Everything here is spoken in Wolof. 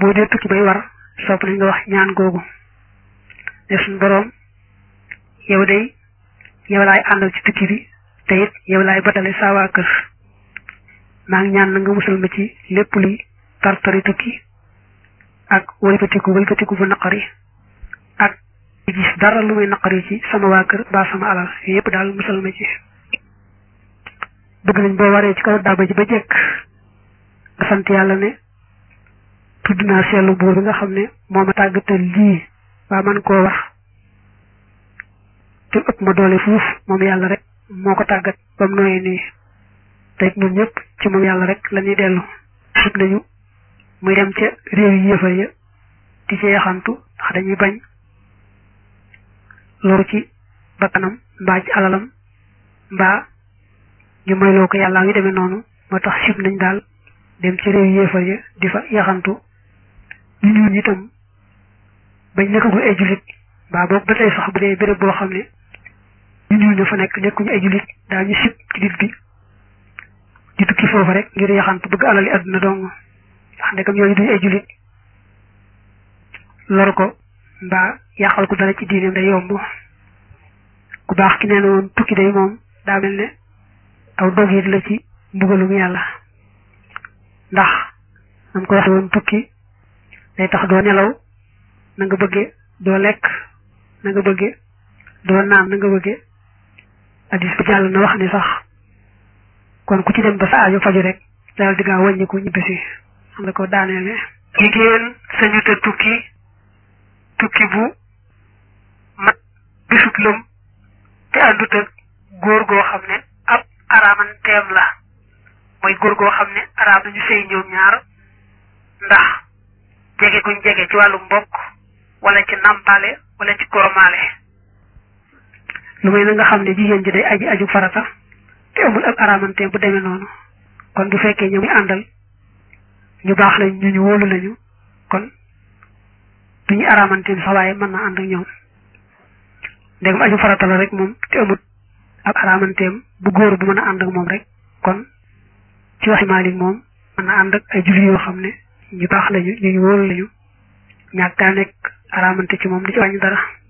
boo dee tukki bay war sopp nañ nga wax ñaan googu ne suñ boroom yow day yow laay àndal ci tukki bi te it yow laay batale saa waa kër maa ngi ñaan na nga musal ma ci lépp luy tartari tukki ak wëlbatiku wëlbatiku bu naqari ak gis dara lu muy naqari ci sama waa kër ba sama alal yooyu yëpp daal musal ma ci bëgg nañ boo waree ci kaw daaba ji ba jekk nga sant yàlla ne tudd naa seetlu buur bi nga xam ne moo ma tàggatal lii waa man koo wax te ëpp ma doole fuuf moom yàlla rek moo ko tàggat ba mu nooyee nii te it ñun ñëpp ci moom yàlla rek la ñuy dellu sib nañu muy dem ca réew yi yëfar ya di ci yaxantu ndax dañuy bañ loru ci bakkanam mbaa ci alalam mbaa ñu moyloo ko yàllaa ngi demee noonu moo tax sib nañ daal dem ci réew yi yëfar ya di fa yaxantu ñu ñuul itam bañ nekkagul ay jullit mbaa boog ba tey sax bu dee béréb boo xam ne ñu ñuul ña fa nekk nekkuñu ay jullit daa ñu sib ci dit bi di tukki foofu rek ngir yaxantu bëgg alali àdduna dong ndax ndekam ñooñu duñu ay jullit lor ko mbaa yàqal ko dara ci diineem day yomb ku baax ki nee na woon tukki day moom daa mel ne aw dog it la ci mbugalum yàlla ndax nam ko waxe woon tukki day tax doo nelaw na nga bëgge doo lekk na nga bëgge doo naan na nga bëgge addis bi jàll na wax ni sax kon ku ci dem ba sa aajo faju rek daal di gaa wàññiku ñibbisi xam nga ko daaneele jigéen sañu te tukki tukki bu mat bisut lëm te àndut ak góor goo xam ne ab araamanteem la mooy góor goo xam ne araam nañu sëy ñoom ñaar ndax jege guñ jege ci wàllu mbokk wala ci nampale wala ci koromaale lu may na nga xam ne jigéen ji day aji aju farata te amul ab aramanteem bu demee noonu kon bu fekkee ñu muy àndal ñu baax lañ ñu ñu wóolu lañu kon duñu aramanteem sax waaye mën na ànd ak ñoom ndegam aju farata la rek moom te amul ab aramanteem bu góor bu mën a ànd ak moom rek kon ci waxi Maalik moom mën na ànd ak ay julli yoo xam ne ñu baax lañu ñu ñu wóolu lañu ñàkk daa nekk aramante ci moom di ci wàññi dara